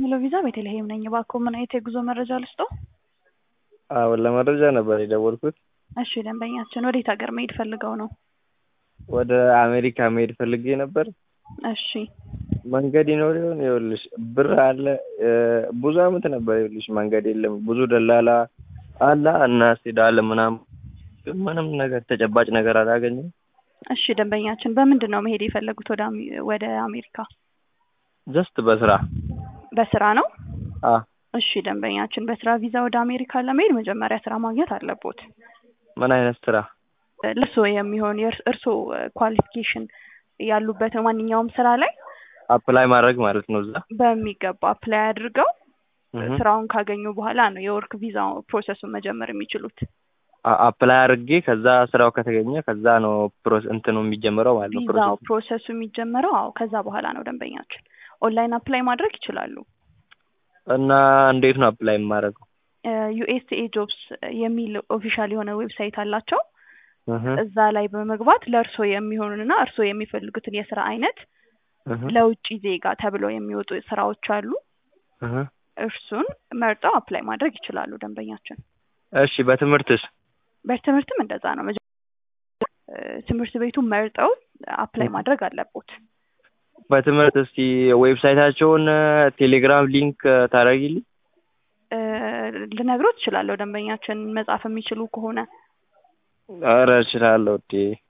ሄሎ ቪዛ ቤተልሔም ነኝ። እባክዎ ምን አይነት የጉዞ መረጃ ልስጥዎ? አዎ ለመረጃ ነበር የደወልኩት። እሺ ደንበኛችን ወዴት ሀገር መሄድ ፈልገው ነው? ወደ አሜሪካ መሄድ ፈልጌ ነበር። እሺ መንገድ ይኖር ይሆን? ይኸውልሽ ብር አለ ብዙ አመት ነበር። ይኸውልሽ መንገድ የለም። ብዙ ደላላ አለ እናስሄዳለን ምናምን፣ ግን ምንም ነገር ተጨባጭ ነገር አላገኘም። እሺ ደንበኛችን በምንድን ነው መሄድ የፈለጉት ወደ አሜ- ወደ አሜሪካ? ጀስት በስራ በስራ ነው? አ እሺ ደንበኛችን በስራ ቪዛ ወደ አሜሪካ ለመሄድ መጀመሪያ ስራ ማግኘት አለቦት። ምን አይነት ስራ? ለእርስዎ የሚሆን የእርስ- እርስዎ ኳሊፊኬሽን ያሉበት ማንኛውም ስራ ላይ አፕላይ ማድረግ ማለት ነው እዛ በሚገባ አፕላይ አድርገው እህ። ስራውን ካገኙ በኋላ ነው የወርክ ቪዛ ፕሮሰሱን መጀመር የሚችሉት። አ- አፕላይ አድርጌ ከዛ ስራው ከተገኘ ከዛ ነው ፕሮስ እንትኑ የሚጀምረው ማለት ነው። ቪዛው ፕሮሰሱ ፕሮሰሱ የሚጀመረው አዎ ከዛ በኋላ ነው ደንበኛችን። ኦንላይን አፕላይ ማድረግ ይችላሉ። እና እንዴት ነው አፕላይ የማደርገው? ዩኤስኤ ጆብስ የሚል ኦፊሻል የሆነ ዌብሳይት አላቸው። እህ እዛ ላይ በመግባት ለእርስዎ የሚሆኑንና እርስዎ የሚፈልጉትን የስራ አይነት እህ ለውጭ ዜጋ ተብለው የሚወጡ ስራዎች አሉ። እህ። እርሱን መርጠው አፕላይ ማድረግ ይችላሉ ደንበኛችን። እሺ በትምህርትስ? በትምህርትም እንደዛ ነው። መጀ- እ፣ ትምህርት ቤቱን መርጠው አፕላይ ማድረግ አለቦት። በትምህርት እስቲ ዌብሳይታቸውን ቴሌግራም ሊንክ ታደርጊልኝ? እ፣ ልነግሮት እችላለሁ ደንበኛችን መጻፍ የሚችሉ ከሆነ ኧረ እችላለሁ እንዴ